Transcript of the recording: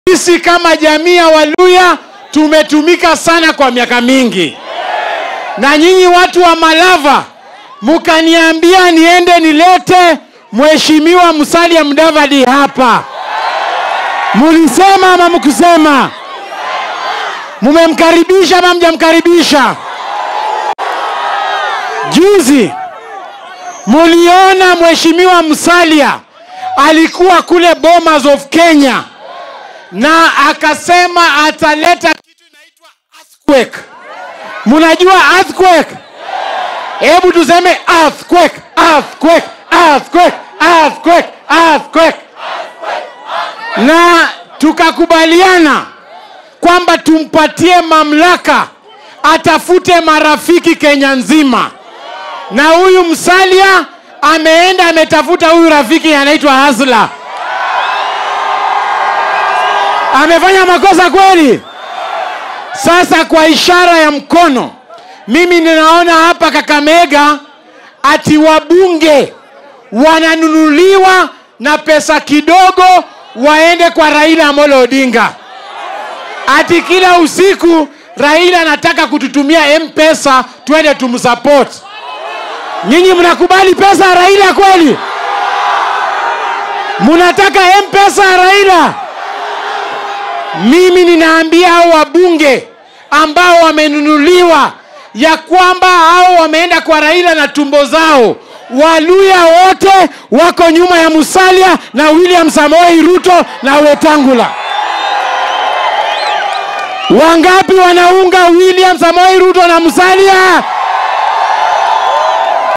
Sisi kama jamii ya Waluya tumetumika sana kwa miaka mingi, na nyinyi watu wa Malava mukaniambia niende nilete Mheshimiwa Musalia Mudavadi hapa. Mulisema ama mkusema? Mumemkaribisha ama mjamkaribisha? Juzi muliona Mheshimiwa Musalia alikuwa kule Bomas of Kenya na akasema ataleta kitu inaitwa earthquake. Munajua earthquake? Hebu tuseme earthquake, earthquake, earthquake, earthquake, earthquake. Na tukakubaliana kwamba tumpatie mamlaka atafute marafiki Kenya nzima, na huyu Musalia ameenda ametafuta huyu rafiki anaitwa Hasla. Amefanya makosa kweli? Sasa kwa ishara ya mkono, mimi ninaona hapa Kakamega ati wabunge wananunuliwa na pesa kidogo waende kwa Raila Amolo Odinga. Ati kila usiku Raila anataka kututumia M-Pesa twende tumsupport. Nyinyi mnakubali pesa ya Raila kweli? Mnataka M-Pesa ya Raila? Mimi ninaambia hao wabunge ambao wamenunuliwa ya kwamba hao wameenda kwa Raila na tumbo zao, Waluya wote wako nyuma ya Musalia na William Samoei Ruto na Wetangula. Wangapi wanaunga William Samoei Ruto na Musalia?